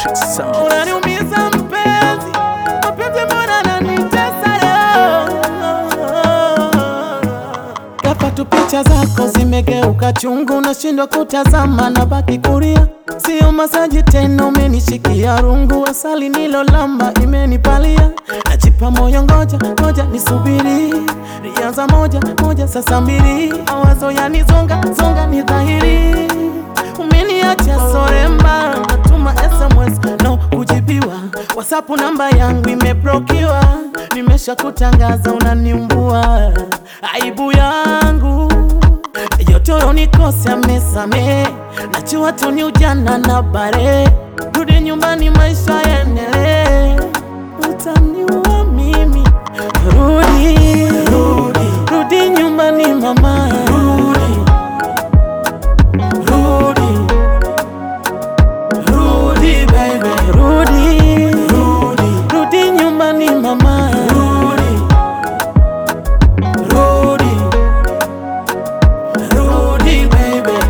Unaniumiza mpenzi, mapenzi mbona yananitesa leo? Hapa tu picha zako zimegeuka chungu, nashindwa kutazama na baki kulia. Sio masaji tena, umenishikia rungu, asali nilolamba imenipalia. Najipa moyo, ngoja ngoja nisubiri, rianza moja moja, sasa mbili, mawazo yanizonga zonga, ni dhahiri umeniacha soremba, natuma SMS no kujibiwa, WhatsApp namba yangu imeblokiwa, nimesha kutangaza unaniumbua, aibu yangu yotoro nikose amesame, najua tu ni ujana na bare, rudi nyumbani maisha yaendelee, utaniua mimi, rudi rudi rudi nyumbani mama, rudi rudi Rudi baby, rudi, rudi, rudi nyumbani mama, rudi, rudi, rudi baby.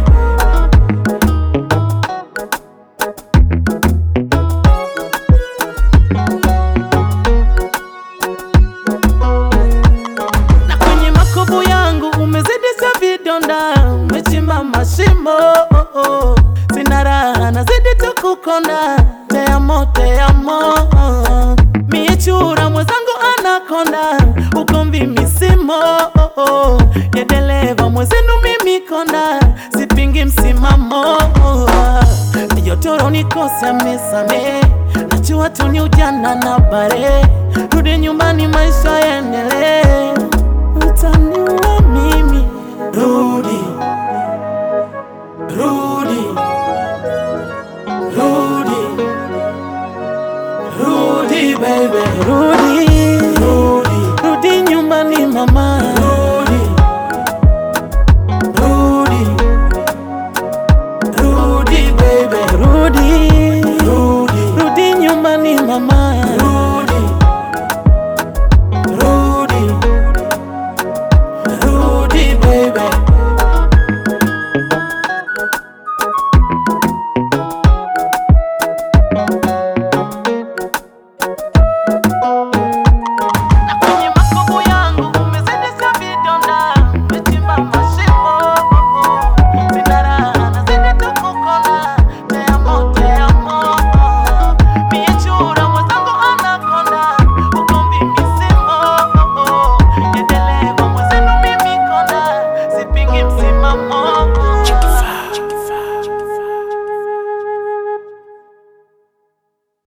Na kwenye makovu yangu umezidisha vidonda, umechimba mashimo oh, oh. Sina raha nazidi tu kukonda, te amo, te amo oh. Mie chura mwenzangu anakonda, ugomvi misimo oh, oh. Ya dereva mwenzenu mimi konda, sipingi msimamo oh. Yotoro nikose amesame, najua tu ni ujana na bare, rudi nyumbani maisha yaendelee utaniua mimi. Rudi, rudi, rudi, rudi baby, rudi,